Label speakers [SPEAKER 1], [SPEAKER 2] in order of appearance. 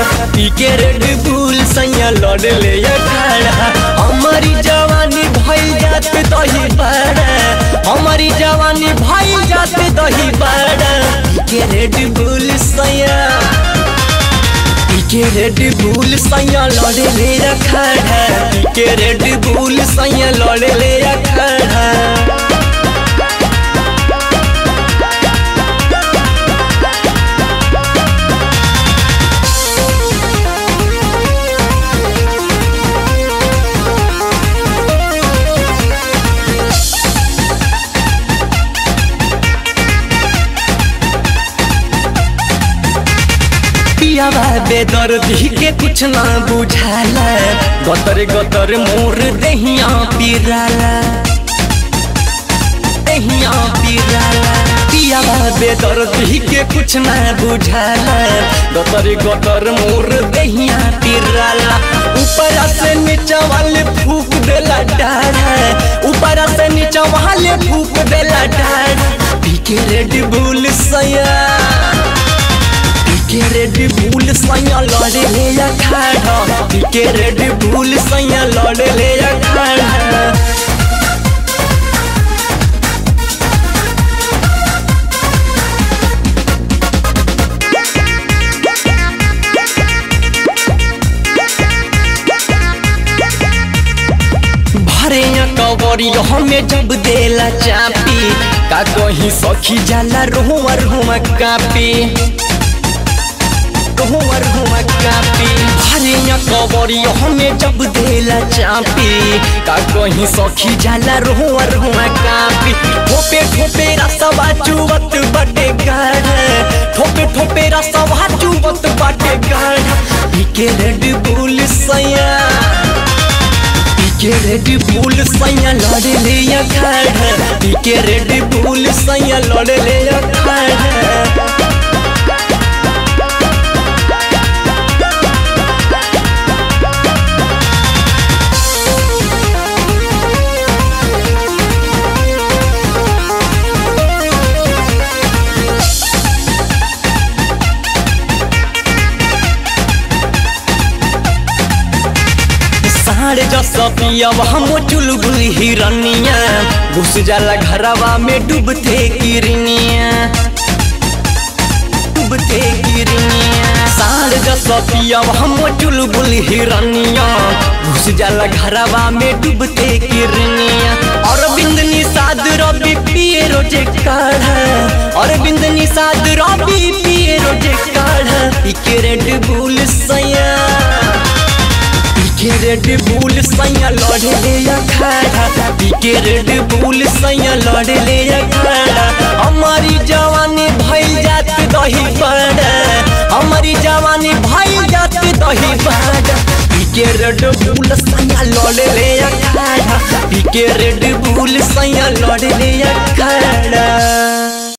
[SPEAKER 1] पी के रेड बुल सैया लड़ ले अखाड़ा हमारी जवानी भइल जात दही बड़ा हमारी जवानी भइल जात दही बड़ा पी के रेड बुल सैया पी के रेड बुल सैया लड़ ले अखाड़ा पी के रेड बुल सैया लड़ ले अखाड़ा पियावा बेदर्दी के कुछ ना बुझाला गतर गतर मोर दहिया पिराला दहिया पिराला पियावा बेदर्दी के कुछ ना बुझाला गतर गतर मोर दहिया पिराला ऊपर से नीचा वाले फूक देला डारा ऊपर से नीचा वाले फूक देला डारा पी के रेड बुल सया के रेड बुल सैया लड़े ले अखाड़ा के रेड बुल सैया लड़े ले अखाड़ा भरे कवरी हमें जब देला चापी का कहीं सखी जाला रोहुआ रोहुआ कापी हुआ हुआ कापी भरे कवरी हमें जब देला चापी का कहीं सखी जाला रोहुआ रोहुआ कापी ठोपे ठोपे रसवा चुवत बटे गाढ़ ठोपे ठोपे रसवा चुवत बटे गाढ़ पीके रेड बुल सैया पीके रेड बुल सैया लड़े ले अखाड़ा पीके रेड बुल सैया लड़े ले अखाड़ा साढ़े जस पियब हम चुलबुल हिरनिया घुस जाला घरवा में डूबते किरनिया डूबते किरनिया साढ़े जस पियब हम चुलबुल हिरनिया घुस जाला घरवा में डूबते किरनिया और बिंद निषाद रवि पिए रोजे काढ़ा और बिंद निषाद रवि पिए रोजे काढ़ा इके रेड बुल सैया पीके रेड बुल सैया लड़े ले अखाड़ा पीके रेड बुल सैया लड़े ले अखाड़ा हमारी जवानी भइल जात दही बड़ा हमारी जवानी भइल जात दही बड़ा पीके रेड बुल सैया लड़े ले अखाड़ा पीके रेड बुल सैया लड़े ले अखाड़ा